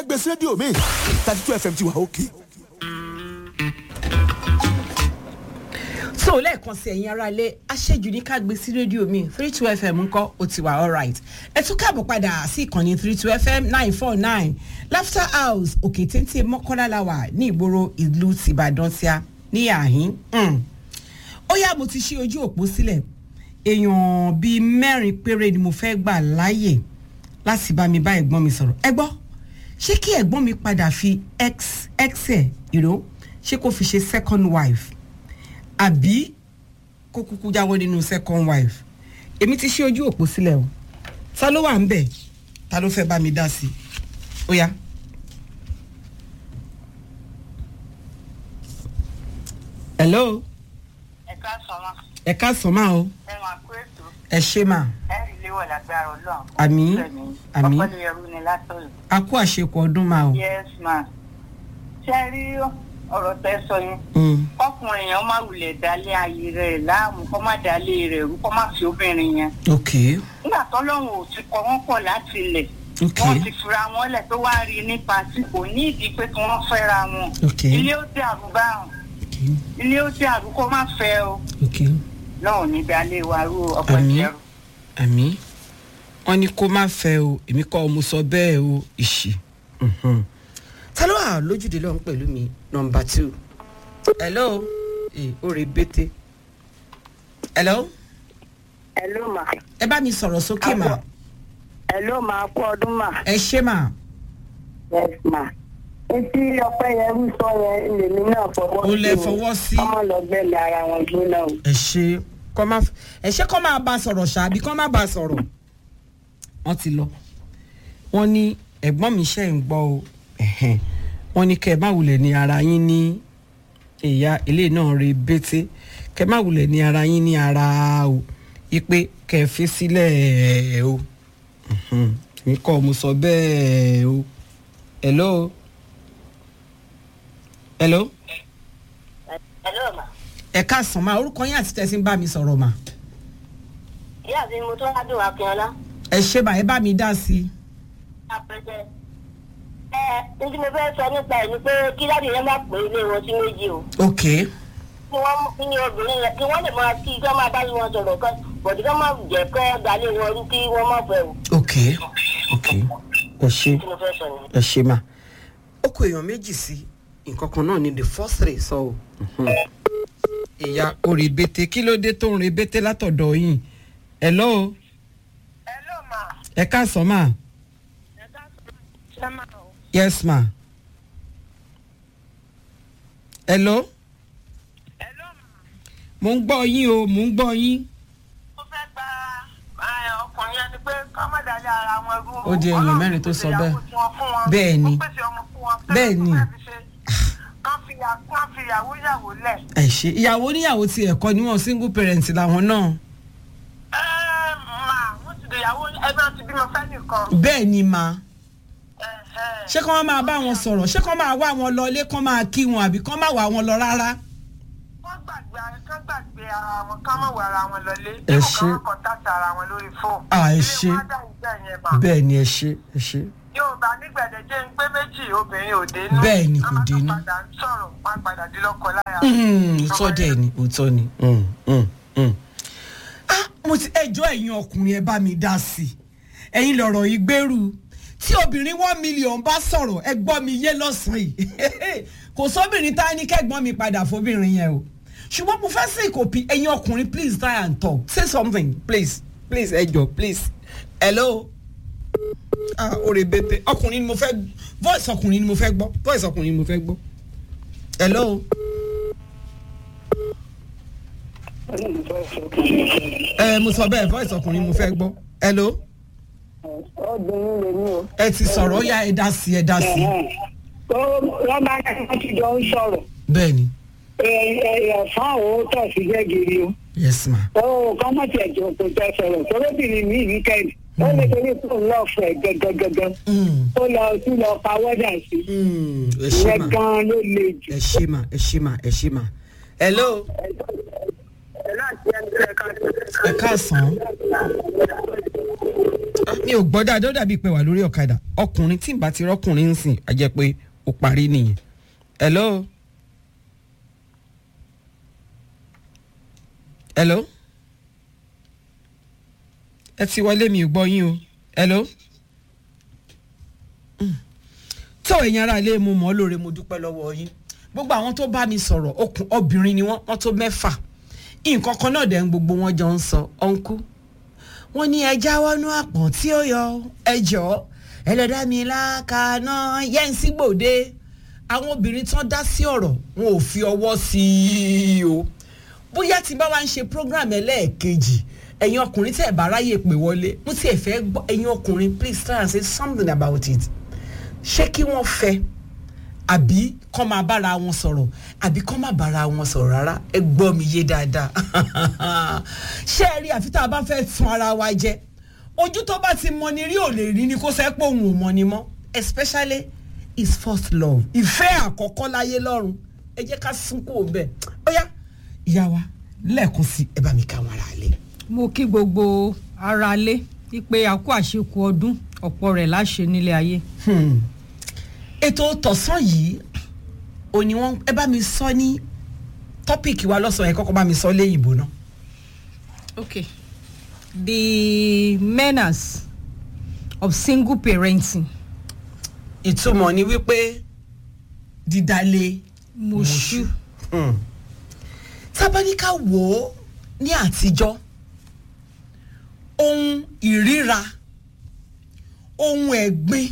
gbèsè rédíò mi thirty two fm ti wà òkè. so lẹ́ẹ̀kan sí ẹ̀yin ará ilé aṣẹ́jú ní ká gbé sí rédíò mi three two fm ńkọ́ ó ti wà alright ẹ tún káàbọ̀ padà sí ìkànnì three two fm nine four nine laughter house òkè téńté mọ́kànlá la wà ní ìgboro ìlú tìbàdàn tíá ní àhín ó yá mo ti ṣí ojú òpó sílẹ̀ èèyàn bíi mẹ́rin péré ni mo fẹ́ gbà láàyè láti bá mi bá ẹ̀gbọ́n mi sọ̀rọ̀ ẹ gbọ́ ṣé kí ẹ̀gbọ́n mi padà fi x x ẹ̀ ìró ṣé kó fi ṣe second wife àbí kó kúkú jáwọ́ nínú second wife èmi ti ṣí ojú òpó sílẹ̀ o ta ló wà ń bẹ̀ ta ló fẹ́ bá mi dá sí i ó yá. hello ẹ ká sọmọ ẹ ká sọ máa o ẹ máa kó ètò ẹ ṣe máa ẹ rí léwọ lágbára Ọlọ́run Àmín, àmín. ọpọlọ ẹrú ni látọyọ a kú àṣekọ ọdún máa o. yes ma ṣe rí ọ̀rọ̀ tẹ́ sọ yẹn Mm, ọkùnrin yẹn ó má wulẹ̀ dálé ayé rẹ̀ láàmú kó má dálé rẹ̀ rú kó má fi obìnrin yẹn ok nígbà tọ́lọ́run ò ti kọ wọ́n pọ̀ láti ilẹ̀ ok wọ́n ti fura wọn lẹ̀ tó wá rí nípa tí kò ní ìdí pé kí wọ́n fẹ́ra wọn ok ilé ó dàrú báwọn ok ilé ó dàrú kó má fẹ́ o ok náà ò ní dálé wa rú ọ̀pọ̀ Àmín. ìṣẹ́rù. àmì wọn ní kó má fẹ́ o èmi kọ́ mo sọ bẹ́ẹ̀ o ìṣì. Mhm. ta ló wà lójúde lọ́hún pẹ̀lú mi nọmba two hello ee ó rè bété hello ẹ ló mà ẹ bá mi sọ̀rọ̀ sókè mà ẹ ló máa kú ọdún mà. ẹ ṣe mà yes ma etí ọpẹ yẹn ń sọ yẹn lèmi náà fọwọ́ Ó lẹ o. fọwọ́ sí. ọmọ lọgbẹlẹ ara wọn gbóná o. ẹ ṣe kọ́ má ẹ ṣe kọ́ máa bá a sọ̀rọ̀ ṣáàbí kọ́ má bá a sọ̀rọ̀ wọ́n ti lọ wọ́n ní ẹ̀gbọ́n mi ṣe ń gbọ́ o ẹ̀hẹ́n. wọ́n ní kẹ́ ẹ má wulẹ̀ ní ara yín ní ìyá ilé náà re bété kẹ́ ẹ má wulẹ̀ ní ara yín ní ara o ipe kẹ́ ẹ fi sílẹ̀ o Mhm. mi kọ́ mo sọ bẹ́ẹ̀ o hello hello ẹ ló mà ẹ káàsán máa orúkọ yín àti tẹ̀sí ń bá mi sọ̀rọ̀ mà ìyá mi mo tó wá dùn akínọlá ẹ ṣe bá ẹ bá mi dá sí i. apẹtẹ ẹ ní tí mo fẹ́ sọ nípa ẹ̀ ni pé kí láti yẹn má pè é ilé wọn sí méjì o ok kí wọ́n kí ni obìnrin yẹn kí wọ́n lè máa kí kí wọ́n máa bá wọn sọ̀rọ̀ kan bọ̀dé kí wọ́n máa jẹ́ kọ́ dalé wọn rú kí wọ́n má fẹ́ o ok ok ẹ ṣe tí mo fẹ́ sọ nìyẹn. ẹ ṣe mà. ó kó èèyàn méjì sí nǹkan kan náà ni the first three sọ o. ìyá òrèbètè kí ló dé tó ń rebètè látọ̀dọ̀ yìí hello ẹ ló mà ẹ káàsán mà ẹ ká sọ máa o. yes ma hello ẹ ló mà. mo ń gbọ́ yín o mo ń gbọ́ yín. ó fẹ́ gba ẹ, ọkùnrin ẹni pé kọ́ má dalẹ̀ ara wọn rú. Ó di èèyàn mẹ́rin tó sọ bẹ́ẹ̀. Bẹ́ẹ̀ ni. Bẹ́ẹ̀ ni. kán fi ya- kán fi ìyàwó yàwó lẹ̀. ẹ ṣe ìyàwó níyàwó ti ẹ̀kọ́ ni wọ́n single parent làwọn náà. ẹ mà wọ́n ti dìyàwó ẹgbẹ́ ti bímọ fẹ́ nìkan. bẹ́ẹ̀ ni ma Ẹ, ẹ. ṣé kán máa bá wọn sọ̀rọ̀ ṣé kán máa wá wọn lọ ilé kán máa kí wọn àbí kán máa wá wọn lọ rárá. wọ́n gbàgbé kán gbàgbé ara wọn kán mọ̀ wọ ara wọn lọlé. Ẹ Dípò ṣé. kán wọ́n kọ̀ǹtàtì ara wọn lórí fóònù. À, ẹ Ilé ṣé. wọn á dà ìgbà yẹn mà. bẹ́ẹ̀ ni ẹ ṣe ẹ ṣe. Yorùbá nígbàdéjé ń pé méjì obìnrin ò dénú. Bẹ́ẹ̀ ni, kò Wọ́n máa tún dénú. padà ń sọ̀rọ̀ wọ́n á padà di lọ́kọ láya. òótọ́ dẹ̀ ni òótọ́ ni. Mm, mm, mm. ah mo ti ẹjọ́ ẹ̀yin ọkùnrin ẹ bá mi dá sí i ẹ̀yin lọ̀rọ̀ yìí gbèrú tí obìnrin one million bá sọ̀rọ̀ ẹ gbọ́ mi yé lọ́sàn-án yìí kò sóbìnrin tá a ní kẹ́gbọ́n mi padà fóbìnrin yẹn o ṣùgbọ́n mo fẹ́ sí ìkòpì ẹ̀yin ọkùnrin please try and talk say something please please ẹ jọ please hello ah oore bete ọkùnrin ni mo fẹ́ voice ọkùnrin ni mo fẹ́ gbọ́ voice ọkùnrin ni mo fẹ́ gbọ́ hello. ẹ mo sọ bẹ́ẹ̀ voice ọkùnrin mo fẹ́ gbọ́ hello obìnrin lè ní o. ẹ ti sọ̀rọ̀ ó yá ẹ dá sí ẹ dá sí tó wọ́n bá ní wọ́n ti jọ ń sọ̀rọ̀ bẹ́ẹ̀ ni ẹ̀fọn òun tọ̀ sí jẹ́gìrì o. yes ma ó kọ́ mọ̀ tí ẹ̀jọ̀ kò tẹ sọ̀rọ̀ tọ́lọ́bìnrin mi wíkẹ́ndì ó lè torí pé òun lọ́ọ̀ fẹ̀ gẹ́gẹ́gẹ́gẹ́ Mm, ó lọ sí lọ pa wọ́dà sí mm, ẹ ṣé ìyẹn ma gan-an ló le jù. ẹ ṣé ma ẹ ṣé ma ẹ ṣé ma hello ẹ káàsán mi ò gbọ́ dáadáa ó dàbí pé wà lórí ọ̀kadà ọkùnrin tí n bá ti rọ́kùnrin ń sìn á jẹ́ pé ó parí nìyẹn. hello. hello. ẹ ti wọlé mi ò gbọ́ yín o hello. Mm. tó èèyàn ara ilé mu mọ́ lóore mo dúpẹ́ lọ́wọ́ yín gbogbo àwọn tó bá mi sọ̀rọ̀ okùn obìnrin ni wọ́n wọ́n tó mẹ́fà nǹkan kan náà dẹ̀ ń gbogbo wọn jọ ń sọ ọ̀nkú wọ́n ní ẹ jáwọ́ nú àpọ̀n tí ó yọ ẹ jọ ẹlẹ́dá mi lákàánná yẹ́nsí gbòde àwọn obìnrin tán dá sí ọ̀rọ̀ wọn ò fi ọwọ́ sí i o bóyá tí bá wa ń ṣe program ẹlẹ́ẹ̀kejì ẹ̀yin ọkùnrin tẹ̀ bá ráyè pè wọlé mo tiẹ̀ fẹ́ gbọ́ ẹ̀yin ọkùnrin please try and say something about it ṣé kí wọ́n fẹ́ àbí kọ́ máa bára wọn sọ̀rọ̀ àbí kọ́ máa bára wọn sọ̀rọ̀ rárá ẹ gbọ́ mi yé dáadáa ṣé ẹ rí àfi tá a bá fẹ́ tún ara wa jẹ ojú tó bá ti mọ ni rí ò lè rí ni kó sẹ́ pé òun ò mọ ni mọ́ especially his first love ìfẹ́ àkọ́kọ́ láyé lọ́run ẹ jẹ́ ká sunkún òun bẹ́ẹ̀ ó yá ìyá wa lẹ́ẹ̀kan sí ẹ bá mi ká wọn ara lé. mo kí gbogbo ara lé wípé a kú àṣekù ọdún ọ̀pọ̀ rẹ̀ láṣẹ nílé ayé. Hmm. ètò tọ̀sán yìí òní wọn ẹ bá mi sọ ní tọ́pìkì wa lọ́sàn-án ẹ kọ́kọ́ bá mi sọ léyìnbó náà. okay the menace of single parenting ìtumọ̀ ni wípé dídálé moshu Hmm. tábánikà wò ó ní àtijọ́ ohun ìríra ohun ẹ̀gbin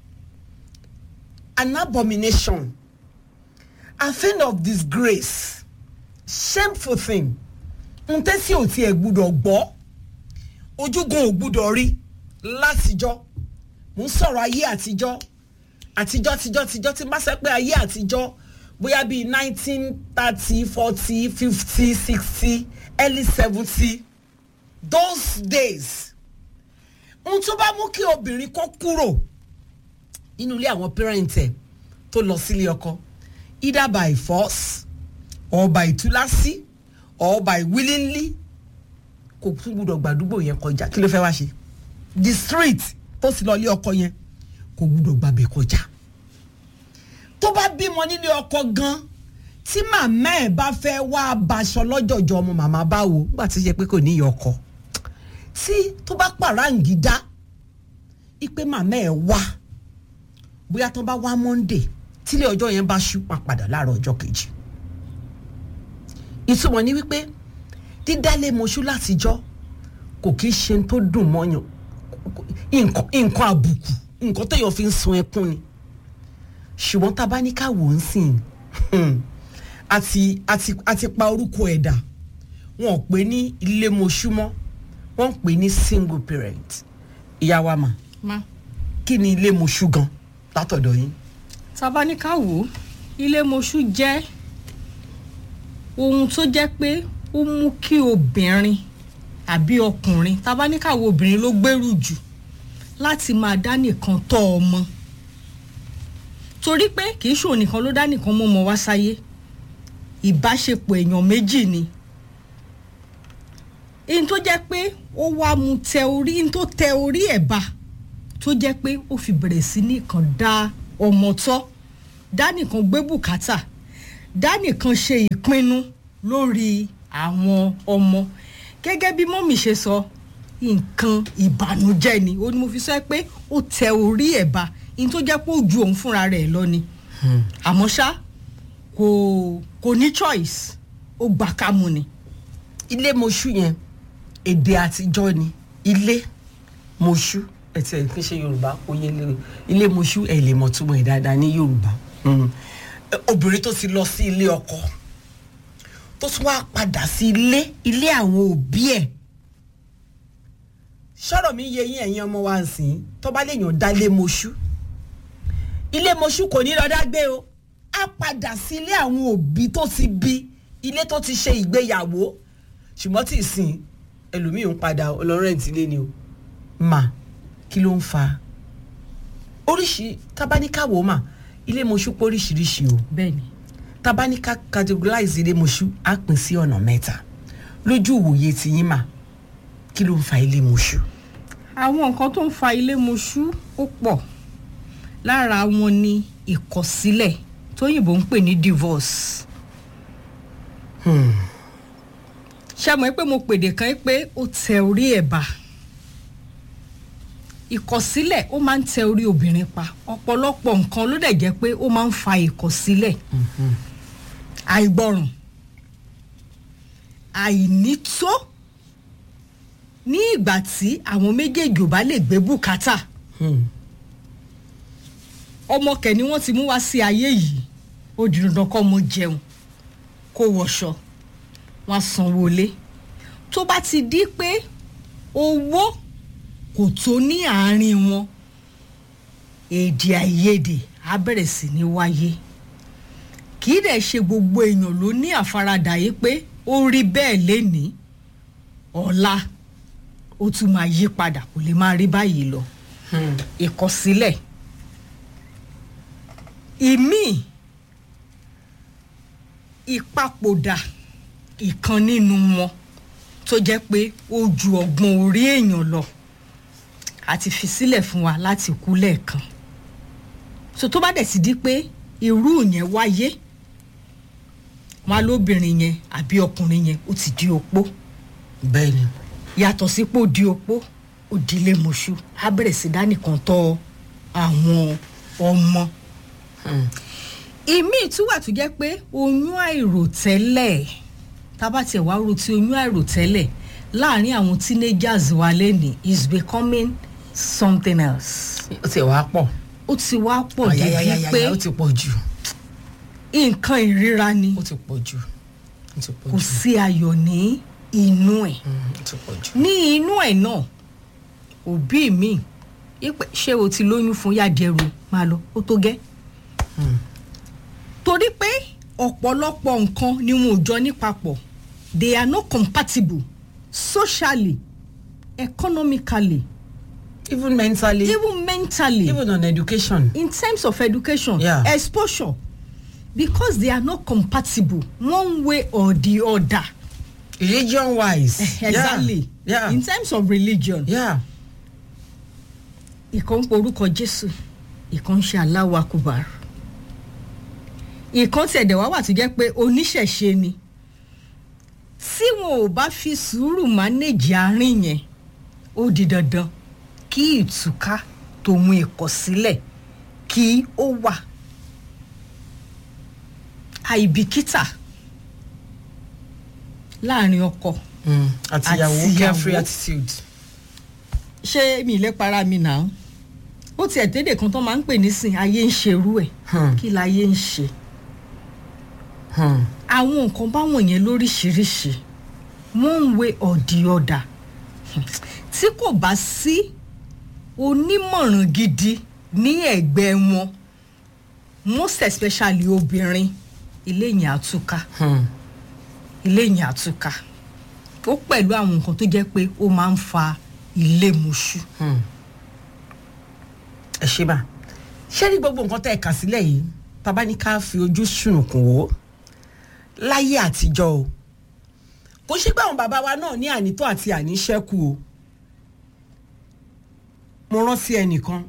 an abomination a thing of disgrace shameful thing n tẹ́sí ò tiẹ̀ gbúdọ̀ gbọ́ ojúgun ò gbúdọ̀ rí látijọ́ mo ń sọ̀rọ̀ ayé àtijọ́ àtijọ́ tijọ́ tijọ́ tí n bá sọ pé ayé àtijọ́ bóyá bíi nineteen thirty forty fifty sixty early seventy those days ohun tó bá mú kí obìnrin kó kúrò nínú ilé àwọn parent ẹ̀ tó lọ sílé ọkọ either by force or by túlásí or by willingly kò tún gbúdọ̀ gbàdúgbò yẹn kọjá kí ló fẹ́ wá ṣe the street tó sì lọ ilé ọkọ yẹn kò gbúdọ̀ gbàbẹ̀ kọjá tó bá bímọ nílé ọkọ gan tí màmá ẹ̀ bá fẹ́ wá abaṣọ lọ́jọ̀jọ́ ọmọ màmá báwo nígbà tí ó yẹ pé kò níyì ọkọ tí tó bá pàráǹgídá ipe màmá ẹ̀ wá bóyá tó bá wá monday tílé ọjọ́ yẹn bá ṣú pa padà láàárọ̀ ọjọ́ kejì ìtumọ̀ ni wípé dídálé moṣú látijọ́ kò kí í ṣe tó dùn mọ́yàn nǹkan nǹkan àbùkù nǹkan téèyàn fi ń sun ẹkún ni ṣùgbọ́n tá a bá ní ká wò ó sìn àti àti àti pa orúkọ ẹ̀dà wọn ò pè ní ilé moṣú mọ́ wọ́n ń pè ní single parent ìyá wa mà ma kí ni ilé moṣú gan látọ̀dọ̀ yín. tabaníkà wò ilé moshu jẹ́ ohun tó jẹ́ pé ó mú kí obìnrin àbí ọkùnrin tabaníkà wo obìnrin ló gbèrú jù láti máa dá nìkan tọ́ ọmọ torí pé kì í ṣòun nìkan ló dá nìkan mọ́ ọmọ wá sáyé ìbáṣepọ̀ èèyàn méjì ni ihun tó jẹ́ pé ó wá mu tẹ orí ihun tó tẹ orí ẹ̀ bá tó jẹ́ pé ó fi bẹ̀rẹ̀ sí nìkan dá ọmọ tọ́ dá nìkan gbé bùkátà dá nìkan ṣe ìpinnu lórí àwọn ọmọ gẹ́gẹ́ bí mọ́mì ṣe sọ nǹkan ìbànújẹ́ ni ó ní mo fi sọ pé ó tẹ orí ẹ̀ bá ihun tó jẹ́ pé ó ju òun fúnra rẹ̀ lọ ni àmọ́ ṣá kò kò ní choice ó gbà ká mu ni. ilé moṣú yẹn èdè àtijọ́ ni ilé moṣú ẹtì ẹ̀ fi ṣe yorùbá oyè lè ilé moṣú ẹ̀ lè mọ̀ túmọ̀ ẹ̀ dáadáa ní yorùbá Mm. Eh, obìnrin tó ti lọ sí ilé ọkọ tó tún wá padà sí ilé ilé àwọn òbí ẹ̀ sọ̀rọ̀ mi yẹ yín ẹ̀yin ọmọ wa ń sìn tó bá léèyàn dá ilé moṣú ilé moṣú kò ní lọ dágbé o á padà sí ilé àwọn òbí tó ti bí ilé tó ti ṣe ìgbéyàwó ṣùgbọ́n tí ì sìn ẹlòmíì ń padà ọlọ́rẹ́ǹtì lé ni o mà kí ló ń fa oríṣi tábáníkàwò mà ilé moṣú pé oríṣiríṣi o bẹ́ẹ̀ni tabanika categorize ilé moṣú á pín sí ọ̀nà mẹ́ta lójú ìwòye tìyín mà kí ló ń fa ilé mọṣú. àwọn nǹkan tó ń fa ilé moṣú ó pọ̀ lára wọn ni ìkọ̀sílẹ̀ tóyìnbó ń pè ní divorce. ṣé mo pé mo pèdè kan pé ó tẹ orí ẹ̀ bá ìkọ̀sílẹ̀ ó máa ń tẹ orí obìnrin pa ọ̀pọ̀lọpọ̀ nǹkan ló dẹ̀ jẹ́ pé ó máa ń fa ìkọ̀sílẹ̀ àìgbọràn àìnító ní ìgbà tí àwọn méjèèjì ò bá lè gbé bùkátà ọmọ kẹ̀ ni wọ́n ti mú wá sí ayé yìí ó di dandan kọ́ ọmọ jẹun kó wọṣọ wọn á sanwó ilé tó bá ti di pé owó kò tó ní àárín wọn èdè àìyedè á bẹ̀rẹ̀ sí ní wáyé kì í dẹ̀ ṣe gbogbo èèyàn ló ní àfaradà yìí pé ó rí bẹ́ẹ̀ lénìí ọ̀la ó tún máa yí padà kò lè máa rí báyìí lọ ìkọsílẹ̀ ìmíì ìpapòdà ìkan nínú wọn tó jẹ́ pé ó ju ọgbọ́n orí èèyàn lọ àti fi sílẹ̀ fún wa láti kú lẹ́ẹ̀kan so tó bá dẹ̀ ti di pé irú yẹn wáyé wọn á lóbìnrin yẹn àbí ọkùnrin yẹn ó ti di opó bẹ́ẹ̀ ni yàtọ̀ sípò di opó ó dilé mọ̀ṣú á bẹ̀rẹ̀ sí dánìkan tọ́ àwọn ọmọ ìmíì tún wà tó jẹ́ pé oyún àìròtẹ́lẹ̀ tábà tiẹ̀ wá ro ti oyún àìròtẹ́lẹ̀ láàrin àwọn teenagers wa lẹ́nìí is becoming something else ó ti wá pọ̀ ó ti wá pọ̀ débi Ayayayaya, pé ó ti pọ̀ jù nǹkan ìríra ni ó ti pọ̀ jù ó ti pọ̀ kò jù sí ayọ̀ ní inú ẹ̀ Mm, ó ti pọ̀ jù. ní inú ẹ̀ náà òbí mi ipe ṣé o ti lóyún fún yàdẹ̀rù máa lọ ó tó gẹ́ torí pé ọ̀pọ̀lọpọ̀ nǹkan ni wọn ò jọ ní papọ̀ they are not compatible socially economically even mentally even mentally even on education. in terms of education Yeah. exposure because they are not compatible one way or the other religion wise. exactly yeah in terms of religion yeah ìkan ń porúkọ jésù ìkan ń ṣe aláwọ akúbar ìkan tẹ̀dẹ̀ wá wà tó jẹ́ pé oníṣẹ̀ṣe ni tí wọn ò bá fi sùúrù mánéjì àárín yẹn ó di dandan kí ìtúká tòun ìkọ̀sílẹ̀ kí ó wà àìbìkítà láàrin ọkọ mm. àtìyàwó Àtìyàwó. carefree attitude. ṣé mi lè para mi nà án ó tiẹ̀ dédé kan tó máa ń pè nísìn ayé ń ṣerú ẹ̀ Hmm. kí láyé ń ṣe Hmm. àwọn nǹkan báwọn yẹn lóríṣiríṣi one way or the other Hmm. tí kò bá sí onímọ̀ràn gidi ní ẹ̀gbẹ́ wọn most especially obìnrin ilé yẹn àtúkà Hmm. ilé yẹn àtúkà ó pẹ̀lú àwọn nǹkan tó jẹ́ pé ó máa ń fa ilé mọ̀ṣú. Hmm. ẹ ṣe bá ṣé ní gbogbo nǹkan tẹ́ ẹ kà sílẹ̀ yìí bàbá ní ká fi ojú sùnùkùn wò ó láyé àtijọ́ o kò ṣe pé àwọn bàbá wa náà ní ànító àti àníṣẹ́kù o mo rántí ẹnìkan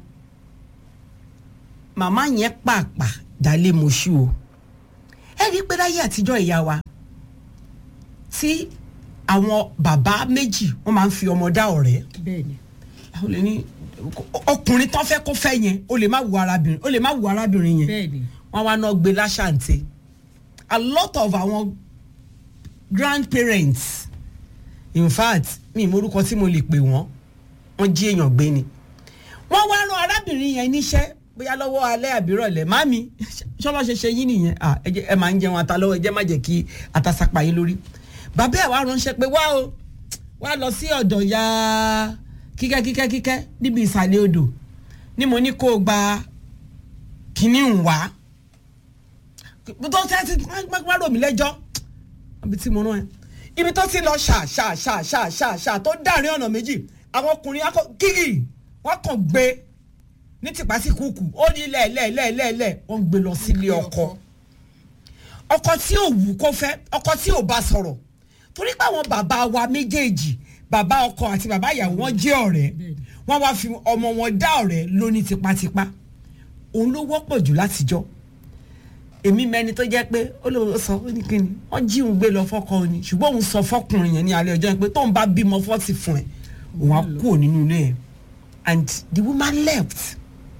màmá yẹn pàápàá dálé mọṣú o ẹ rí i pé láyé àtijọ́ ìyá wa tí àwọn bàbá méjì wọ́n máa ń fi ọmọ dá ọ̀rẹ́ bẹ́ẹ̀ni o lè ní ọkùnrin tán fẹ́ kó fẹ́ yẹn o lè má wù arábìnrin o lè má wù arábìnrin yẹn bẹ́ẹ̀ni wọ́n wá náà gbé láṣàǹtẹ̀ a lot of àwọn grandparents in fact mi ìmọ̀rúkọ tí mo lè pè wọ́n wọ́n jí èèyàn gbé ni wọ́n wá rán arábìnrin yẹn níṣẹ́ bóyá lọ́wọ́ alẹ́ àbírọ̀lẹ̀ mami ṣọ́bà ṣe ṣe yín nìyẹn ah, ẹ jẹ́- ẹ máa ń jẹun ata lọ́wọ́ ẹ jẹ́ má jẹ́ kí ata sapa yín lórí bàbá ẹ̀ wá ránṣẹ́ pé wá o wá lọ sí ọ̀dọ̀ ya kíkẹ́ kíkẹ́ kíkẹ́ níbi ìsàlẹ̀ odò ni mo ní kó o gba kínní ń wá tó tẹ́ ti má rò mí lẹ́jọ́ ibi tí mo rán ẹ ibi tó ti lọ ṣà ṣà ṣà ṣà ṣà ṣà tó dáàrin ọ̀nà méjì àwọn ọkùnrin akọ kíkì wọ́n kàn gbé ní tìpásíkùkù ó ní lẹ́ẹ̀lẹ́ẹ̀lẹ́ẹ̀lẹ́ wọ́n gbé lọ sílé ọkọ ọkọ tí ò wù kó fẹ́ ọkọ tí ò bá sọ̀rọ̀ tó torí pé àwọn bàbá wa méjèèjì bàbá ọkọ àti bàbá ìyàwó wọn jẹ́ ọ̀rẹ́ wọ́n wá fi ọmọ wọn dá ọ̀rẹ́ lóní tipátipá òun ló wọ́pọ̀ jù látijọ́ èmi mẹni tó jẹ́ pé ó lè sọ ó ní kíni wọ́n jí òun gbé lọ fọ́kọ òní ṣùgbọ́n òun sọ fọ́kùnrin yẹn ní alẹ́ ọjọ́ yẹn pé tóun bá bímọ fọ́tì fún ẹ òun á kúrò nínú ilé yẹn and the woman left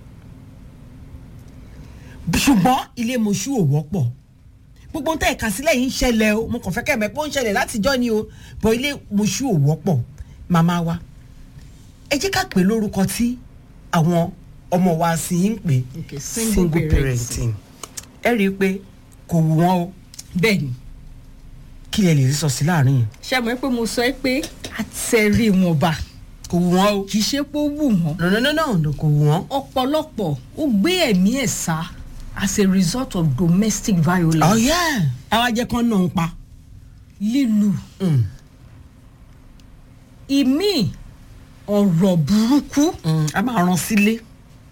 ṣùgbọ́n ilé mọ̀ṣú ò wọ́pọ̀ gbogbo nǹkan ẹ̀ka sílẹ̀ yìí ń ṣẹlẹ̀ o mo kàn fẹ́ kẹ́ ẹ̀ mẹ́ pé ó ń ṣẹlẹ̀ látijọ́ ni o bọ̀ ilé mọ̀ṣú ò wọ́pọ̀ màmá wa ẹ jẹ́ ká pè lórúkọ tí àwọn ọmọ wa sì ń pè Okay, single single parenting. parenting ẹ rí i pé kò wù wọ́n o bẹ́ẹ̀ ni kí lẹ lè rí sọ sí láàrin yìí ṣe mọ̀ pé mo sọ pé àtẹ̀rí wọn bá kò wù wọ́n o kì í ṣe pé ó wù wọ́n no no no no no kò wù wọ́n. ọ̀pọ̀lọpọ̀ ó gbé ẹ̀mí ẹ̀ sá as a result of domestic violence oh yeah àwa jẹ́ kán náà ń pa. lílù Mm. ìmí ọ̀rọ̀ burúkú Mm, a máa rán sílé.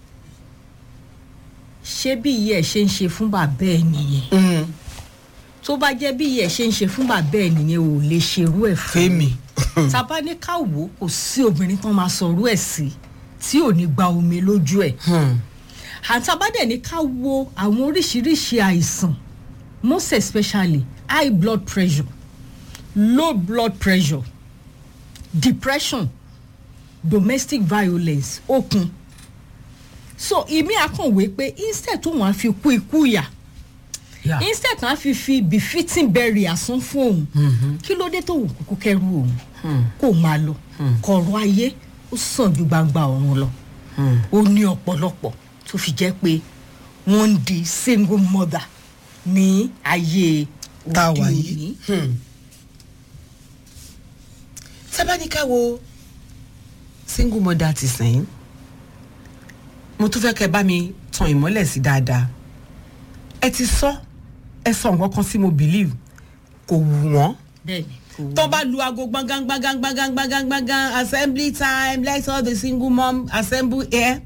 ṣé bí iye ẹ̀ ṣe ń ṣe fún bàbá ẹ̀ nìyẹn tó bá jẹ́ bí iye ẹ̀ ṣe ń ṣe fún bàbá ẹ̀ nìyẹn ò lè ṣerú ẹ̀ fún fẹ́mi. tábà ní ká wò ó kò sí obìnrin tán máa sọ̀rọ̀ ẹ̀ sí tí ò ní gba omi lójú ẹ̀ àtàbádẹ̀ ní ká wo àwọn oríṣiríṣi àìsàn most especially high blood pressure low blood pressure depression domestic violence okun so ìmí àkànwé pé instead tó wọn á fi kú ikú yà Yeah. instead tó wọn á fi fi befitting burial san fún òun kí ló dé tó wù kúkú kẹrù òun kó máa lọ kọ̀rọ̀ ayé ó sàn ju gbangba ọ̀run lọ ó ní ọ̀pọ̀lọpọ̀ tó fi jẹ́ pé wọ́n ń di single mother ní ayé tá a òde wà òní. yìí. sábàníkà wo single mother ti sẹ́yìn mo tún fẹ́ kẹ́ bá mi tan ìmọ́lẹ̀ sí dáadáa ẹ ti sọ ẹ sọ nǹkan kan sí mo believe kò wù wọ́n bẹ́ẹ̀ni kò wú. tó bá lu aago gbọ̀ngàn gbọ̀ngàn gbọ̀ngàn gbọ̀ngàn gbọ̀ngàn assembly time let all the single mom assemble here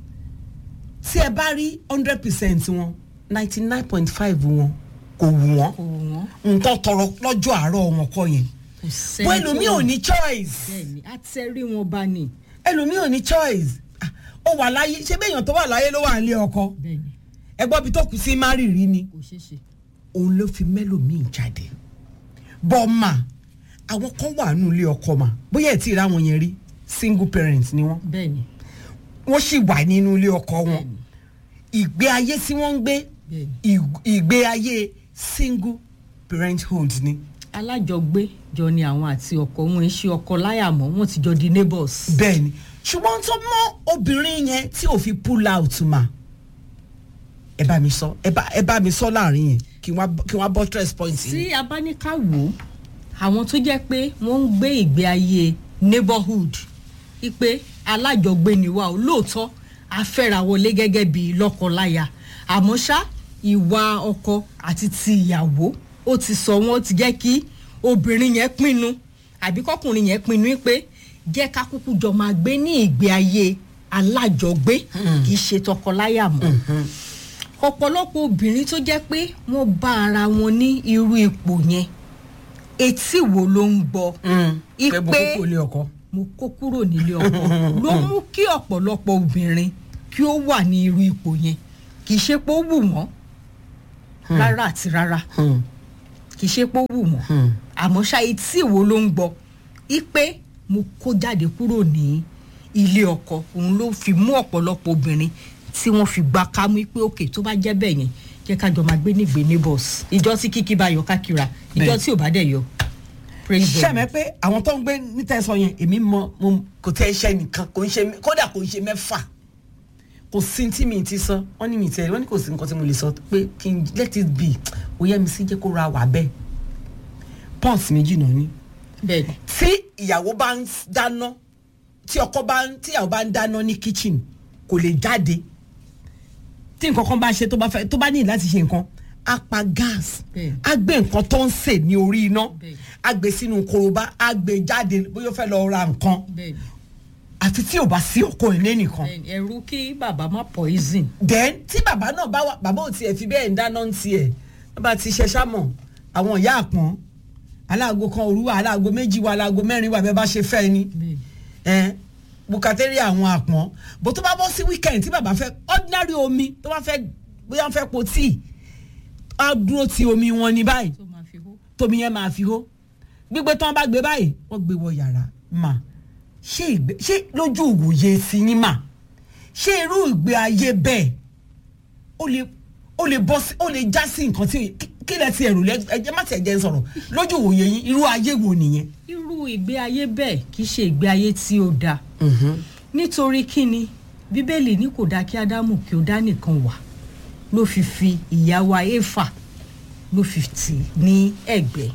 tí ẹ bá rí hundred percent wọn ninety nine point five wọn kò wù wọ́n kò wú wọn. nǹkan tọrọ lọ́jọ́ àárọ̀ wọn kọ́ yẹn kò sẹ́ni bó tó ẹlòmíì ò wù. ní choice bẹ́ẹ̀ni àtẹ̀rí wọn bá ní. ẹlòmíì ò ní choice Ah, ó wà láyé ṣé bẹ́ẹ̀ èèyàn tó wà láyé ló wà nílé ọkọ bẹ́ẹ̀ni ẹgbọ́n bí tó kù sí márìrì ni kò ṣeé ṣe. òun ló fi mẹ́lòmíì jáde bọ́ọ̀mà àwọn kan wà nù ilé ọkọ mà bóyá ẹ̀ tí ì ráwọn yẹn rí single parent ni wọ́n bẹ́ẹ̀ni wọ́n sì wà nínú ilé ọkọ wọn ìgbé ayé tí wọ́n ń gbé bẹ́ẹ̀ni. ì- ìgbé ayé single parenthood ni alájọgbé jọ ni àwọn àti ọkọ wọn ń ṣe ọkọ láyà mọ́ wọn ti jọ di neighbors. bẹ́ẹ̀ ni ṣùgbọ́n tó mọ obìnrin yẹn tí ò fi pull out mà ẹ bá mi sọ ẹ bá ẹ bá mi sọ láàrin yẹn kí wọ́n kí wọ́n buttress point yìí. tí a bá ní ká wò ó àwọn tó jẹ́ pé wọ́n ń gbé ìgbé ayé neighborhood ipe alájọgbé ni wa ò lóòótọ́ a fẹ́ra wọlé gẹ́gẹ́ bí lọ́kọ-láya àmọ́ ṣá ìwà ọkọ àti ti ìyàwó ó ti sọ wọ́n ti jẹ́ kí obìnrin yẹn pinnu àbí kọkùnrin yẹn pinnu pé jẹ́ ká kúkú jọ máa gbé ní ìgbé ayé alájọgbé kì í ṣe tọkọláya mọ́ ọ̀pọ̀lọpọ̀ obìnrin tó jẹ́ pé wọ́n bá ara wọn ní irú ipò yẹn etí wo ló ń gbọ́ kẹ́ bó ipe kókó ilé ọkọ. mo kó kúrò nílé ọkọ ló mú kí ọ̀pọ̀lọpọ̀ obìnrin kí ó wà ní irú ipò yẹn kì í ṣe pé ó wù wọ́n rárá àti rárá kì í ṣe pé ó wù wọ́n àmọ́ ṣá etí wo ló ń gbọ́ ipe mo kó jáde kúrò ní ilé ọkọ òun ló fi mú ọ̀pọ̀lọpọ̀ obìnrin tí wọ́n fi gba kámú pé òkè tó bá jẹ́ bẹ́ẹ̀ yẹn jẹ́ ká jọ máa gbé nígbè neighbors ìjọ tí kíkí bá yọ kákìrà ìjọ Bẹ́ẹ̀. tí ò bá dẹ̀ yọ praise God. sẹ́mi pé àwọn tó ń gbé níta sọ yẹn èmi mọ mo kò tẹ́ iṣẹ́ nìkan kò ń ṣe kódà kò ń ṣe mẹ́fà kò sí tí mi ti sọ wọ́n ní mi tẹ́ wọ́n ní kò sí nǹkan tí mo lè sọ pé kí n let it be òye mi sí jẹ́ kó ra wà bẹ́ẹ̀ pọ́ǹsì méjì náà ní. bẹ́ẹ̀ni tí ìyàwó bá ń dáná tí ọkọ bá ń tí ìyàwó bá ń dáná ní kitchen kò lè jáde tí nǹkan kan bá ṣe tó bá fẹ́ tó bá ní láti ṣe nǹkan á pa gas Bẹ́ẹ̀. á gbé nǹkan tó ń sè ní orí iná Bẹ́ẹ̀. á gbé sínú korobá á gbé jáde bóyá ó fẹ́ lọ ra nǹkan bẹ́ẹ̀ni àfi tí ò bá sí ọkọ ilé nìkan bẹ́ẹ̀ni ẹ̀rù kí bàbá má poison then tí bàbá náà bá wà bàbá ò tiẹ̀ fi bẹ́ẹ̀ ń dáná ń tiẹ̀ bàbá ti ṣe sámọ̀ àwọn ìyá àpọ́n aláàgó kan òru wà aláàgó méjì wà aláàgó mẹ́rin wà bẹ́ẹ̀ bá ṣe fẹ́ ni ẹ bukateri àwọn àpọ́n bó tó bá bọ́ sí weekend tí bàbá fẹ́ ordinary omi tó bá fẹ́ bóyá wọ́n fẹ́ po tíì á dúró ti omi wọn ní báyìí tó máa fi hó. tómi yẹn máa fi hó gbígbé tán bá gbé báyìí wọ́n gbé wọ yàrá mà ṣé ìgbé ṣé lójú ìwòye sí yín mà ṣé irú ìgbé ayé bẹ́ẹ̀ ó lè ó lè bọ́ sí ó lè já sí nǹkan tí kí- kí lẹ ti ẹ̀rù lẹ ẹjẹ má ti ẹ̀jẹ̀ ń sọ̀rọ̀ lójú ìwòye yín irú ayé wo nìyẹn. irú ìgbé ayé bẹ́ẹ̀ kì í ṣe ìgbé ayé tí ó dáa nítorí kíni bíbélì ní kò dáa kí ádámù kí ó dá nìkan wà ló fi fi ìyàwó éfà ló fi tì ní ẹ̀gbẹ́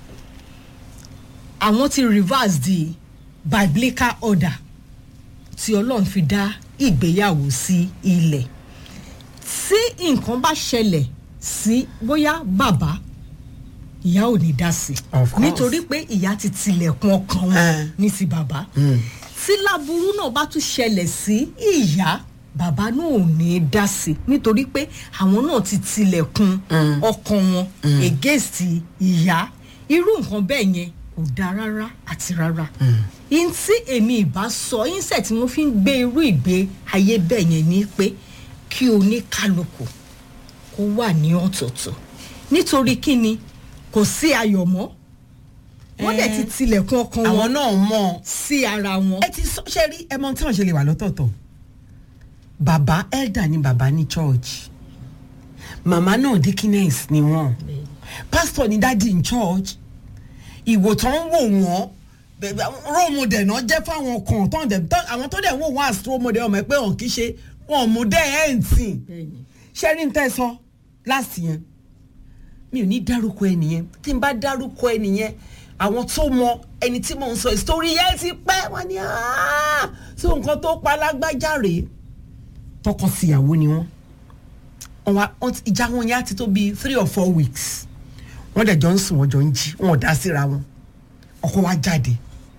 àwọn ti reverse the biblical order tí ọlọ́run fi dá ìgbéyàwó sí ilẹ̀ tí nǹkan bá ṣẹlẹ̀ sí bóyá bàbá ìyá ò ní dá sí Of course. nítorí pé ìyá ti tilẹ̀kùn ọkàn wọn Eh. ní ti bàbá tí láburú náà bá tún ṣẹlẹ̀ sí ìyá bàbá náà ò ní dá sí nítorí pé àwọn náà ti tilẹ̀kùn ọkàn wọn against ìyá irú nǹkan bẹ́ẹ̀ yẹn kò dáa rárá àti rárá yín tí èmi ìbá sọ yín sẹ̀ tí wọ́n fi ń gbé irú ìgbé ayé bẹ́ẹ̀ yẹn ni pé kí oníkálukú kó wà ní ọ̀tọ̀ọ̀tọ̀ nítorí kí ni kò sí ayọ̀ mọ́ wọ́n dẹ̀ ti tilẹ̀kùn ọkàn àwọn wọn náà mọ̀ sí ara wọn. ẹ ti sọ ṣe rí ẹ mọ tí wọn ṣe lè wà lọ́tọ̀ọ̀tọ̀ bàbá elder ni bàbá ní church màmá náà deaconess ni wọn pastor ni daddy in church ìwò tó ń wò wọ́n bẹ̀bẹ̀ àwọn role model náà jẹ́ fáwọn kan tán dẹ̀ tán àwọn tó dẹ̀ ń wò wọ́n as role model ọmọ ẹ pé wọn kì í ṣe wọn mú dẹ́ ẹ̀ ń tì Bẹ́ẹ̀ni. ṣé rí n tẹ́ sọ last yẹn mi ò ní dárúkọ ẹnìyẹn tí n bá dárúkọ ẹnìyẹn àwọn tó mọ ẹni tí mò ń sọ ìsítórí yẹn ti pẹ́ wọ́n ní "Ah, so nǹkan tó pa lágbájá rèé tọkọ-tìyàwó ni wọ́n Wọ́n wá- wọ́n ti- ìjà wọn yẹn á ti tó bíi three or four weeks wọ́n dẹ̀ jọ ń sùn wọ́n jọ ń jí wọn ò dá síra wọn ọkọ wa jáde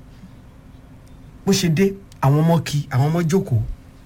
bó ṣe dé àwọn ọmọ kí àwọn ọmọ jókòó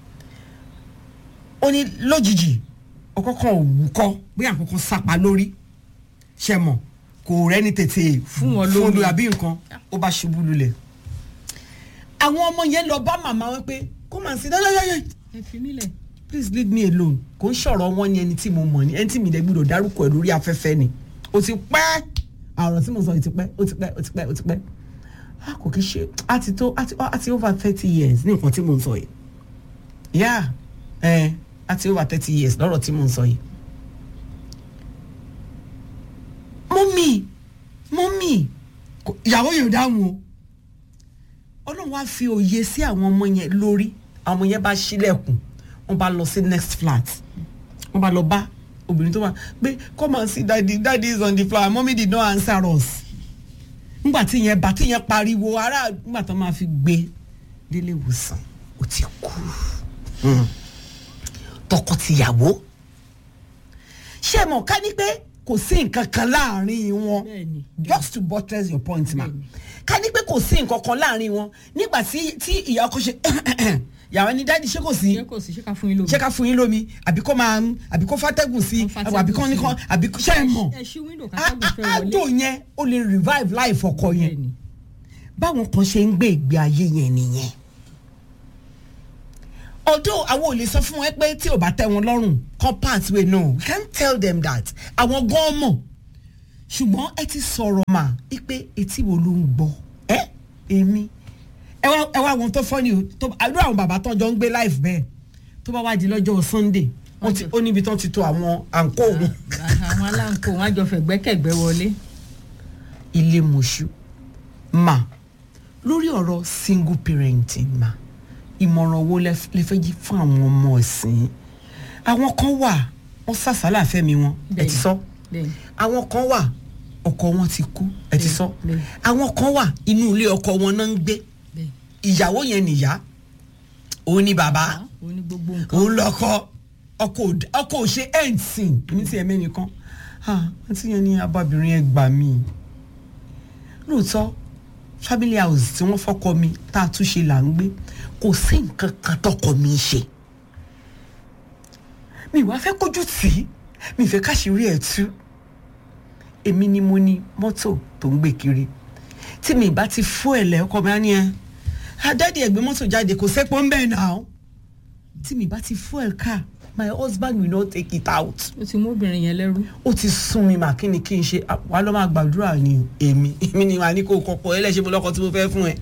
ó ní lójijì ọkọ kan ò wù kọ bóyá àkókò sápá lórí ṣe mọ kò rẹ́ni tètè Fún wọn fún lómi. lu àbí nǹkan ó bá ṣubú lulẹ̀ àwọn ọmọ yẹn lọ bá màmá wọn pé kó máa sí dáadáa ẹ fi mí lẹ̀. please leave me alone kò ń ṣọ̀rọ̀ wọn ní ẹni tí mo mọ̀ ní ẹni tí mi dẹ̀ gbọ́dọ̀ dárúkọ ẹ̀ lórí afẹ́fẹ́ ni ó ti pẹ́ àrùn tí mo sọ yìí ti pẹ́ ó ti pẹ́ ó ti pẹ́ ó ti pẹ́ a kò kí ṣe a ti tó a ti a ti over thirty years ní nǹkan tí mo ń sọ yìí yá ẹ a ti over thirty years lọ́rọ̀ tí mo ń sọ yìí. mọ́mì mọ́mì kò- ìyàwó yóò dáhùn o ọlọ́run wá fi òye sí àwọn ọmọ yẹn lórí àwọn ọmọ yẹn bá ṣílẹ̀kùn wọ́n bá lọ sí next flat wọ́n bá lọ bá obìnrin tó wà pé come and see daddy daddy is on the floor mommy did not answer us nígbà tí yẹn bá tí yẹn pariwo ará nígbà tó máa fi gbé délé ìwòsàn ó ti kú Hmm. tọkọtìyàwó ṣé ẹ mọ̀ ká ní pé kò sí nǹkan kan láàrin wọn Bẹ́ẹ̀ni. just to buttress your point ma ká ní pé kò sí nǹkan kan láàrin wọn nígbà tí tí ìyá ọkọ ṣe yàrá ní dáàdi ṣé kò sí ṣé kò sí ṣé ká fún yín lómi. ṣé ká fún yín lómi àbí kó máa àbí kó fàtẹ́gùn sí Kó fàtẹ́gùn àbí kó ní sí. kó àbí kó ṣe é mọ̀ ẹ ṣí wíńdò Á- kátàgùn fẹ́ á- wọlé. àdó yẹn ó lè revive life ọkọ yẹn Bẹ́ẹ̀ni. báwọn kan ṣe ń gbé ìgbé ayé yẹn nìyẹn although àwọn ò lè sọ fún wọn pé tí ò bá tẹ́ wọn lọ́rùn kan pathway no we can't tell them that àwọn gan mọ̀ ṣùgbọ́n ẹ ti sọ̀rọ̀ mà pé etí wo ló ń gbọ́ ẹ èmi ẹ wá ẹ wá àwọn tó fọ́ ni o tó àdúrà àwọn bàbá tó jọ ń gbé life bẹ́ẹ̀ tó bá wá di lọ́jọ́ sunday wọ́n ti ó níbi tó ti to àwọn àǹkó wọn àwọn aláǹkó wọn á jọ fẹ̀gbẹ́kẹ̀gbẹ́ wọlé. ilé mọ̀ṣú mà lórí ọ̀rọ̀ single parenting mà ìmọ̀ràn wo lẹ lẹ fẹ́ jí fún àwọn ọmọ ẹ̀sìn àwọn kan wà wọ́n sàsálà fẹ́mi wọn ẹ ti sọ Bẹ́ẹ̀ni. àwọn kan wà ọkọ wọn ti kú ẹ ti sọ Bẹ́ẹ̀ni. àwọn kan wà inú ilé ọkọ wọn náà ń gbé Bẹ́ẹ̀ni. ìyàwó yẹn nìyá òun ni bàbá Ah, ó ní gbogbo nǹkan. òun lọkọ ọkọ ò- ọkọ ò ṣe ẹǹsìn ní ti ẹmẹ nìkan ah àti yẹn ní abábìnrin ẹ gbà mí lóòótọ́ family house tí wọ́n fọ́kọ mi tá a tún ṣe là ń gbé kò sí nǹkan kan tọkọ mi ń ṣe mi wàá fẹ́ kójú tì í mi fẹ́ káṣírí ẹ̀ tú èmi ni mo ní mọ́tò tó ń gbé kiri tí mi bá ti fún ẹ̀ lẹ́ ọkọ mi á ní ẹ adáde ẹ̀gbẹ́ mọ́tò jáde kò sẹ́pọ̀ ń bẹ̀ náà tí mi bá ti fún ẹ̀ ká my husband will not take it out ó ti mú obìnrin yẹn lẹ́rú. ó ti sún mi mà kí ni kí n ṣe Ah, wàá lọ́ máa gbàdúrà ni èmi èmi ni wàá ní kó kọ́kọ́ ẹlẹ́ṣẹ̀ mo lọ́kọ tí mo fẹ́ fún ẹ.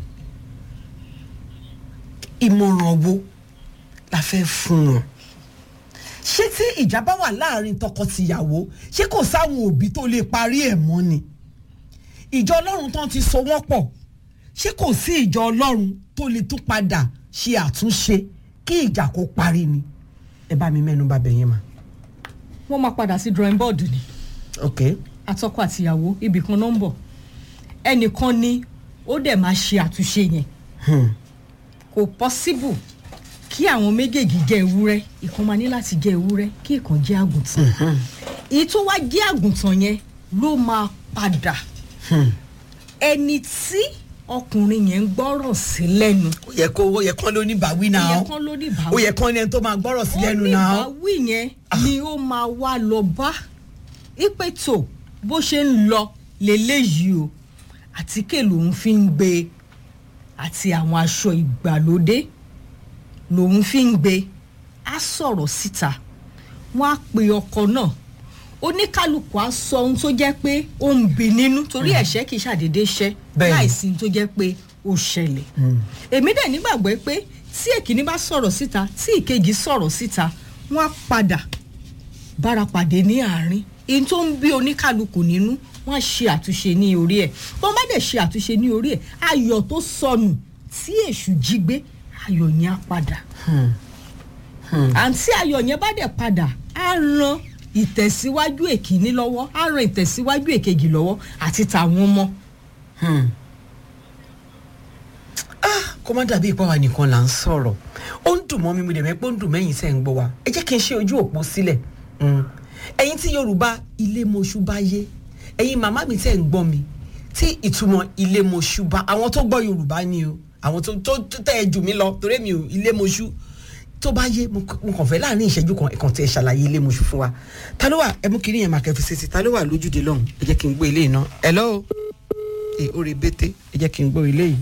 ìmọ̀ràn wo la fẹ́ fún wọn ṣé tí ìjà bá wà láàrin tọkọ-tìyàwó ṣé kò sáwọn òbí tó lè parí ẹ̀ mọ́ ni ìjọ ọlọ́run tán ti so wọ́n pọ̀ ṣé kò sí ìjọ ọlọ́run tó lè tún padà ṣe àtúnṣe kí ìjà kó parí ni ẹ bá mi mẹ́nu bà bẹ̀yẹn mà. wọ́n máa padà sí drawing board ni ok àtọkọ àtìyàwó ibì kan náà ń bọ̀ ẹnìkan ni ó dẹ̀ máa ṣe àtúnṣe yẹn hmm. kò possible kí àwọn méjèèjì jẹ́ ewúrẹ́ ìkan máa ní láti jẹ́ ewúrẹ́ kí ìkan jẹ́ àgùntàn èyí tó wá jẹ́ àgùntàn yẹn ló máa padà ẹni tí ọkùnrin yẹn ń gbọ́rọ̀ sí lẹ́nu ó yẹ kó ó yẹ kán ló ní bàwí ó náà yẹ kán ló ní ìbáwí ó yẹ kán ní ẹni tó máa gbọ́rọ̀ sí lẹ́nu náà oníbàwí yẹn ni ó máa wá lọ bá ipe tó bó ṣe ń lọ lélẹ́yìí o àtíkè lòun fi ń gbé àti àwọn aṣọ ìgbàlódé lòun fi ń gbé á sọ̀rọ̀ síta wọ́n á pe ọkọ náà oníkálukú á sọ ohun tó jẹ́ pé ó ń bi nínú torí ẹ̀ṣẹ̀ kì í ṣàdédé ṣẹ́ Bẹ́ẹ̀ni. láìsí ohun tó jẹ́ pé ó ṣẹlẹ̀ èmi dẹ̀ nígbàgbọ́ pé tí èkíní bá sọ̀rọ̀ síta tí ìkejì sọ̀rọ̀ síta wọ́n á padà bára pàdé ní àárín ihun tó ń bí oníkálukú nínú wọ́n á ṣe àtúnṣe ní orí ẹ̀ wọ́n bá dẹ̀ ṣe àtúnṣe ní orí ẹ̀ ayọ̀ tó sọnù tí èṣù jí gbé ayọ̀ yẹn á padà àǹtí ayọ̀ yẹn bá dẹ̀ padà á ran ìtẹ̀síwájú èkíní lọ́wọ́ á ran ìtẹ̀síwájú èkejì lọ́wọ́ àti tàwọn ọmọ kó má dàbí ìpá wa nìkan là ń sọ̀rọ̀ ó ń dùn mọ́ mi mo dẹ̀ mẹ́ pé ó ń dùn mẹ́yìn tẹ̀ ń gbọ́ wa ẹ jẹ́ kí n ṣe ojú òpó sílẹ̀ Mm. ẹ̀yin tí yorùbá ilé moṣú bá yé ẹ̀yin màmá mi tẹ̀ ń gbọ́ mi tí ìtumọ̀ ilé moṣú bá àwọn tó gbọ́ yorùbá ni o àwọn tó tó tó tẹ̀ jù mí lọ torí mi ò ilé moṣú tó bá yé mo k- mo kàn fẹ́ láàrin ìṣẹ́jú kan ẹ̀kan tẹ̀ ṣàlàyé ilé moṣú fún wa ta ló wà ẹ mú kiri yẹn máa kẹfì sí ta ló wà lójúde lọ́hùn ẹ jẹ́ kí n gbọ́ ilé iná hello ẹ ó rí bété ẹ jẹ́ kí n gbọ́ ilé yìí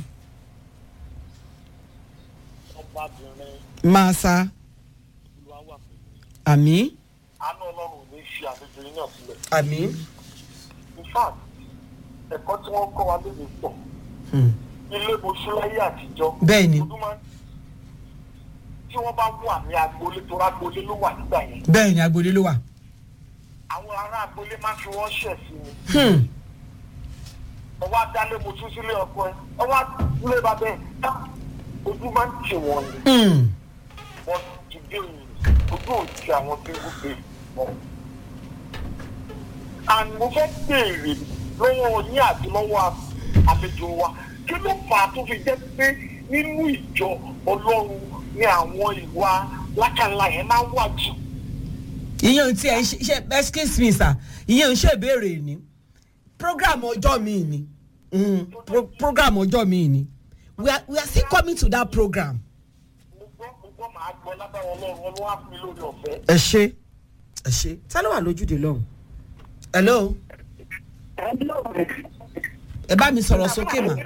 ọbabìnrin máa sa olúwa wà pẹ̀lú àmì àánú ọlọ́run ò ní fi àlejò yín náà sílẹ̀. àmì in fact ẹ̀kọ́ tí wọ́n kọ́ wa lóde pọ̀ ilé mọ̀ṣúláyé àtijọ́ Bẹ́ẹ̀ ni. ọdún máa ń tí wọ́n bá wà ní agboolé tó rágboolé ló wà nígbà yẹn bẹ́ẹ̀ ni agboolé ló wà. àwọn ará agboolé máa ń fi wọ́n ṣẹ̀ sí ni Hmm. ọwọ́ adálé mo tún sílé ọkọ ẹ ọwọ́ adúlé bàbá ẹ tá ojú máa ń tì wọ́n ni Hmm. wọ́n ti dé òyìn ojú òjì àwọn tó ń gbé mọ́. and mo fẹ́ béèrè lọ́wọ́ yín àti lọ́wọ́ àlejò wa kí ló fà á tó fi jẹ́ pé nínú ìjọ ọlọ́run ni àwọn ìwà lákàlà yẹn máa ń wà jù. ìyẹn ò tí ẹ ṣe ṣe excuse me sir ìyẹn ò ṣe ìbéèrè ni program ọjọ́ mi ni Mm, pro program ọjọ́ mi ni we are we are still coming to that program. mo gbọ́ mo gbọ́ màá gbọ́ lábẹ́ ọlọ́run ọlọ́run á fún mi lórí ọ̀fẹ́. ẹ ṣe ẹ ṣe ta ló wà lójúde lọ́hùn. hello ẹ bá mi sọ̀rọ̀ sókè mà.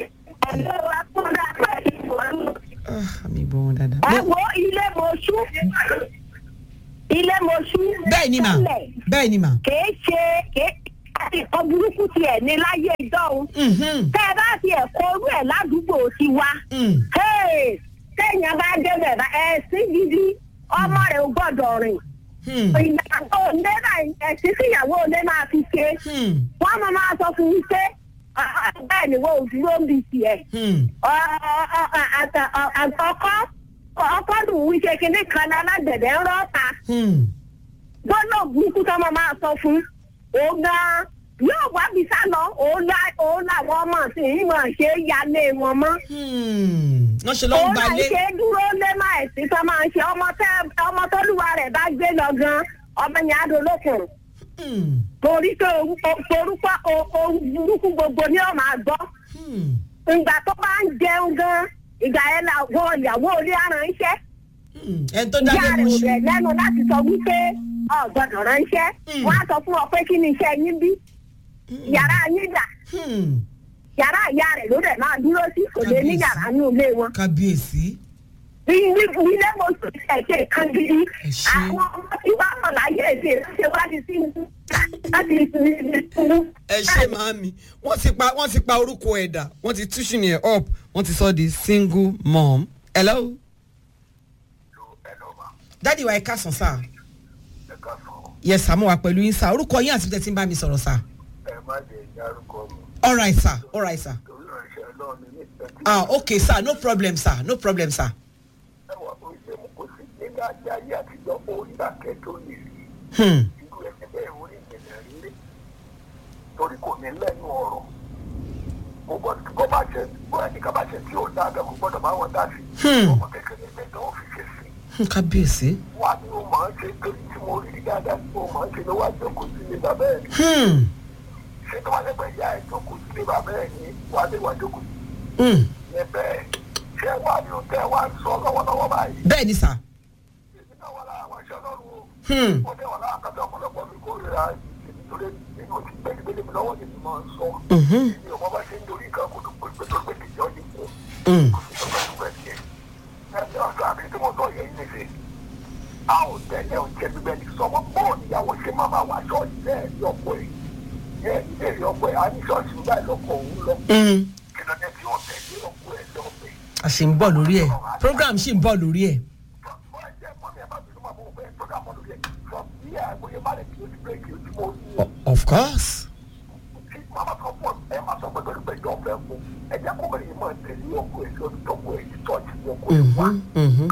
Ah, mi gbọ́ wọn dáadáa. ẹ wo ilé mọṣú ilé mọṣú. bẹ́ẹ̀ ni mà tẹ́lẹ̀ bẹ́ẹ̀ ni mà. kìí ṣe kìí àti ìkan burúkú tiẹ̀ ní láyé ìdọ́hun. Mhm. tẹ́ ẹ bá ti ẹ̀kọ́ orú ẹ̀ ládùúgbò ti wá. Mm. Hey, téèyàn bá débẹ̀ bá ẹ̀ sí gidi ọmọ rẹ̀ ò gbọ́dọ̀ rìn. Hmm. ìyàwó ilé náà ẹ̀sìn tíyàwó ilé máa fi ṣe. Hmm. wọ́n máa máa sọ fún un pé "Ah, ah, bẹ́ẹ̀ ni wọ́n ò dúró ń bi tiẹ̀. Hmm. àkọ́kọ́ ọkọ́ dùn wí ṣe kinní kan ní alágbẹ̀dẹ ń rọ́ta Hmm. gbọ́dọ̀ burúkú tó máa máa sọ fún òun gan yóò wá bí sá lọ òun lá- òun làwọn ọmọ sí i mọ̀ ṣe é yálé wọn mọ́ Hmm. wọ́n ṣe ló ń òun náà gbalé. ṣe é dúró lé máa ẹ̀sìn tó máa ń ṣe ọmọ tẹ ọmọ tólúwa rẹ̀ bá gbé lọ gan ọmọ yẹn á dolókun Hmm. torí pé orúkọ ohun burúkú gbogbo ni ó máa gbọ́ Hmm. ìgbà tó bá ń jẹun gan ìgbà yẹn làwọn ìyàwó orí aránṣẹ́ Hmm. ẹni tó ìyá dábẹ́ rẹ̀ mu ò ṣu. rẹ̀ lẹ́nu láti sọ wípé ọ̀gbọ́dọ̀ ránṣẹ́ Mm. wọ́n á sọ fún ọ pé kí ni iṣẹ́ yín bí yàrá yín dà Hmm. yàrá ìyá rẹ̀ ló dẹ̀ máa dúró sí kò lè ní Kábíyèsí. yàrá ní ilé wọn. kábíyèsí ilé ilé mo sùn sí ẹ̀jẹ̀ kan gidi Ẹ ṣé. àwọn ọmọ tí wàá mọ̀ láyé èdè ṣe wá di sí láti ìsinmi. ẹ ṣe màámi wọ́n ti pa wọ́n ti pa orúkọ ẹ̀dà wọ́n ti túṣu yẹn up wọ́n ti sọ di single mom. hello. dádì wa ẹ káàsán sá. yes sá mo wà pẹ̀lú yín sá orúkọ yín àti tẹ̀sí ń bá mi sọ̀rọ̀ sá. ẹ má jẹ ìyárúkọ mi all right sir all right sir. torí ìránṣẹ́ ọlọ́run ní ìtẹ́jú ah okay sir no problem sir no problem sir. ẹwà tó ṣe mú kó sí nígbà tí ayé àtijọ́ orí àkẹ́ tó lè rí Hmm. irú ẹni bẹ́ẹ̀ orí ìjìnlẹ̀ rílé torí kò ní lẹ́nu ọ̀rọ̀ kò gbọ́dọ̀ kó bá ṣe bó ẹni ká bá ṣe tí ò dáa bẹ́ẹ̀ kò gbọ́dọ̀ máa wọ́n dá sí Hmm. ọmọ kékeré mẹ́ta ó fi ṣe sí Hmm, kábíyèsí. wà ní o máa ń ṣe torí tí mo rí dáadáa tí o máa ń ṣe ló wá jókòó sí ilé bàbá ẹ̀ Hmm. ṣé tó wá lẹ́gbẹ̀ẹ́ ìyá ẹ̀ jókòó sí ilé bàbá ẹ̀ ní wà á lè wá jókòó sí Hmm. ilé bẹ́ẹ̀ ṣé wà ní o tẹ́ wá ń sọ lọ́wọ́lọ́wọ́ báyìí bẹ́ẹ̀ ni sà. èmi náà wà lára àwọn iṣẹ́ ọlọ́run o Hmm. wọ́n dẹ̀ wà lára àkàtà ọ̀pọ̀lọpọ̀ mi kó rira nítorí nínú ti gbẹ́gbẹ́lé mi lọ́wọ́ ni mi máa ń sọ Mhm. mi ò mọ bá ṣe ń dorí nǹkan kó tó pé pé tó pé kìjọ ní kú Hmm. kò sí tọ́gbà tó bẹ̀ tiẹ̀ ẹ̀mí ọ̀sán àbí tí mo sọ yẹn ní ṣe a ò tẹ́lẹ̀ ò jẹ́ gbígbẹ́ ní sọmọ pọ̀ níyàwó ṣe máa máa wá ṣọ́ọ̀ṣì bẹ́ẹ̀ ní ọ̀pọ̀ ẹ̀ ẹ̀ ilé ìrìn ọ̀pọ̀ ẹ̀ á ní ṣọ́ọ̀ṣì báyìí lọ́kọ̀ òun lọ Hmm. kí ló dé tí ò tẹ̀lé ọ̀pọ̀ ẹ̀ lọ́pẹ̀ a ṣì ń bọ̀ lórí ẹ̀ program ṣì ń bọ̀ lórí ẹ̀. O- of course. Mhm, mhm.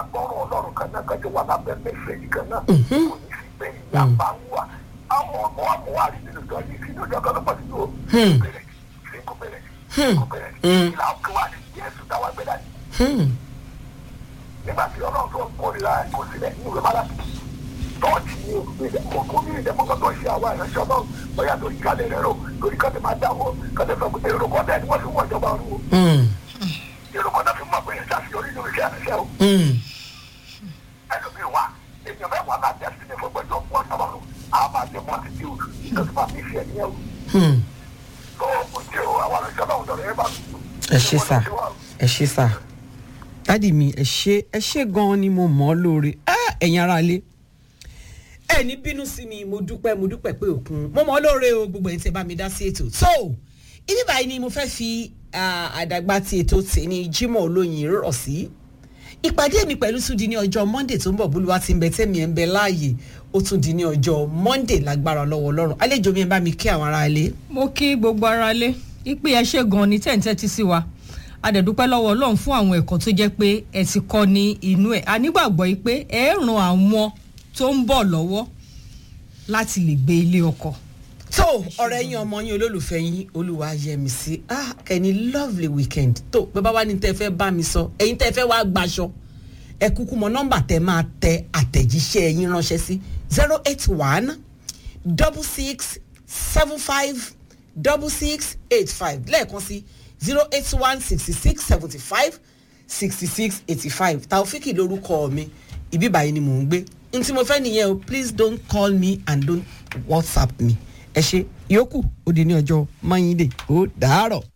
Hmm. nígbà tí ọlọ́run tó ń kórìíra kò sílẹ̀ ní ìwé mọ́lá tọ́ọ̀tì ní òkú ní ìdẹ́mọ́gbọ́dọ̀ ṣe àwọn ìránṣẹ́ ọlọ́run bóyá lórí kálẹ̀ rẹ̀ rò lórí kálẹ̀ máa dáwọ́ kálẹ̀ fẹ́ kó èrò kọ́dà ni wọ́n fi wọ́n ìjọba rú o Hmm. èrò kọ́dà fi mọ̀ pé ẹ̀ ṣàṣeyọrí nínú iṣẹ́ àṣẹ o Hmm. ẹlòmíì wà èèyàn mẹ́wàá náà jẹ́ sílẹ̀ fún gbẹ́jọ́ pọ̀ sábàlú àwọn máa jẹ multitude ìjọba máa fi ṣe ẹ̀yẹ o Hmm. tó o jẹ́ o àwọn ìránṣẹ́ ọlọ́run dọ̀rọ̀ ẹ̀ bá ẹ ṣe sà ẹ ṣe sà dádì mi ẹ ṣe ẹ ṣe gan-an ni mo mọ̀ ọ́ lóore Ah, ẹ̀yin ará ilé ẹ ní bínú sí mi mo dúpẹ́ mo dúpẹ́ pé òkun mo mọ̀ ọ́ lóore o gbogbo ẹ̀ tí ẹ bá mi dá sí ètò so ibi báyìí ni mo fẹ́ fi ah, àdàgbà ti ètò tèmi Jímọ̀ Olóyin rọ̀ sí ìpàdé mi pẹ̀lú tún di ní ọjọ́ monday tó ń bọ̀ bólúwa ti ń bẹ tẹ́mi ẹ̀ ń bẹ láàyè ó tún di ní ọjọ́ monday lágbára lọ́wọ́ ọlọ́run àlejò mi ẹ bá mi kí àwọn ará ilé. mo kí gbogbo ara lé ipe ẹ ṣe gan ni tẹ̀ ń tẹ́tí sí wa a dẹ̀ dúpẹ́ lọ́wọ́ ọlọ́run fún àwọn ẹ̀kọ́ tó jẹ́ pé ẹ ti kọ́ ní inú ẹ̀ a nígbàgbọ́ yìí pé ẹ ràn àwọn tó ń bọ̀ lọ́wọ́ láti lè gbé ilé ọkọ̀ tó ọ̀rẹ́ yín ọmọ yín olólùfẹ́ yín olúwa yẹmi sí ah kẹ́ni lovely weekend tó bàbá wa ní tẹ́ fẹ́ bá mi sọ ẹ̀yin tẹ́ fẹ́ wá gbaṣọ ẹ kúkú mọ nọ́mbà tẹ́ máa tẹ àtẹ̀jíṣẹ́ yín ránṣẹ́ sí zero eight one double six seven five double six eight five lẹ́ẹ̀kan sí zero eight one sixty six seventy five sixty six eighty five taofiki lórúkọ mi ibi báyìí ni mò ń gbé n tí mo fẹ́ nìyẹn o please don't call me and don't whatsapp me ẹ ṣe yòókù ó di ní ọjọ́ mọ́yìndé ó dàárọ̀.